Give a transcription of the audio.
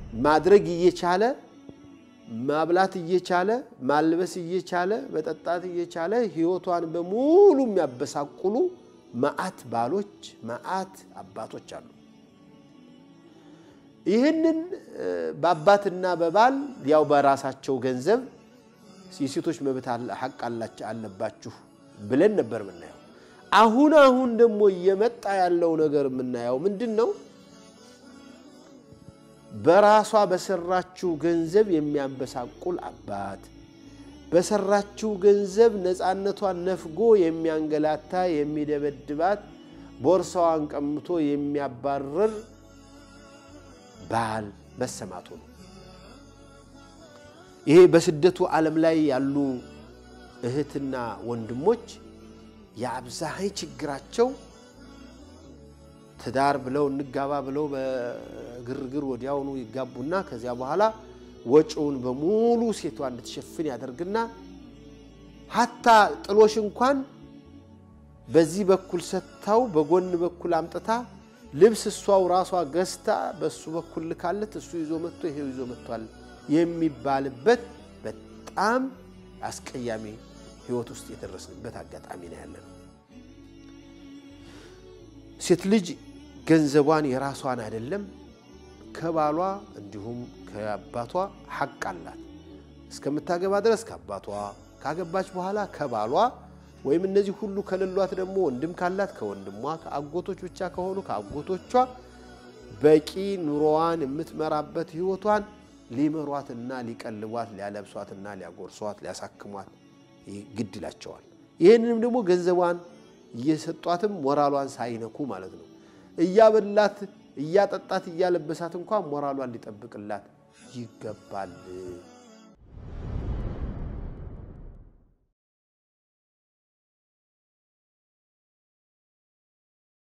ማድረግ እየቻለ ማብላት እየቻለ ማልበስ እየቻለ መጠጣት እየቻለ ህይወቷን በሙሉ የሚያበሳቁሉ መዓት ባሎች መዓት አባቶች አሉ። ይህንን በአባትና በባል ያው በራሳቸው ገንዘብ የሴቶች መብት ሐቅ አለባችሁ ብለን ነበር የምናየው። አሁን አሁን ደግሞ እየመጣ ያለው ነገር የምናየው ምንድን ነው? በራሷ በሰራችው ገንዘብ የሚያንበሳቁል አባት፣ በሰራችው ገንዘብ ነፃነቷን ነፍጎ የሚያንገላታ የሚደበድባት፣ ቦርሳዋን ቀምቶ የሚያባርር ባል መሰማቱ ነው። ይሄ በስደቱ ዓለም ላይ ያሉ እህትና ወንድሞች የአብዛኝ ችግራቸው ትዳር ብለው እንጋባ ብለው በግርግር ወዲያውኑ ይጋቡና ከዚያ በኋላ ወጪውን በሙሉ ሴቷ እንድትሸፍን ያደርግና ሀታ ጥሎሽ እንኳን በዚህ በኩል ሰጥታው በጎን በኩል አምጥታ ልብስ እሷው ራሷ ገዝታ በእሱ በኩል ልካለት እሱ ይዞ መጥቶ ይሄው ይዞ መጥቷል የሚባልበት በጣም አስቀያሚ ሕይወት ውስጥ የደረስንበት አጋጣሚ ነው ያለ ነው። ሴት ልጅ ገንዘቧን የራሷን አይደለም ከባሏ እንዲሁም ከአባቷ ሐቅ አላት። እስከምታገባ ድረስ ከአባቷ ካገባች በኋላ ከባሏ ወይም እነዚህ ሁሉ ከሌሏት ደግሞ ወንድም ካላት ከወንድሟ፣ ከአጎቶች ብቻ ከሆኑ ከአጎቶቿ በቂ ኑሮዋን የምትመራበት ሕይወቷን ሊመሯትና ሊቀልቧት፣ ሊያለብሷትና ሊያጎርሷት፣ ሊያሳክሟት ግድ ይላቸዋል። ይህንንም ደግሞ ገንዘቧን እየሰጧትም ሞራሏን ሳይነኩ ማለት ነው። እያበላት እያጠጣት እያለበሳት እንኳን ሞራሏን ሊጠብቅላት ይገባል።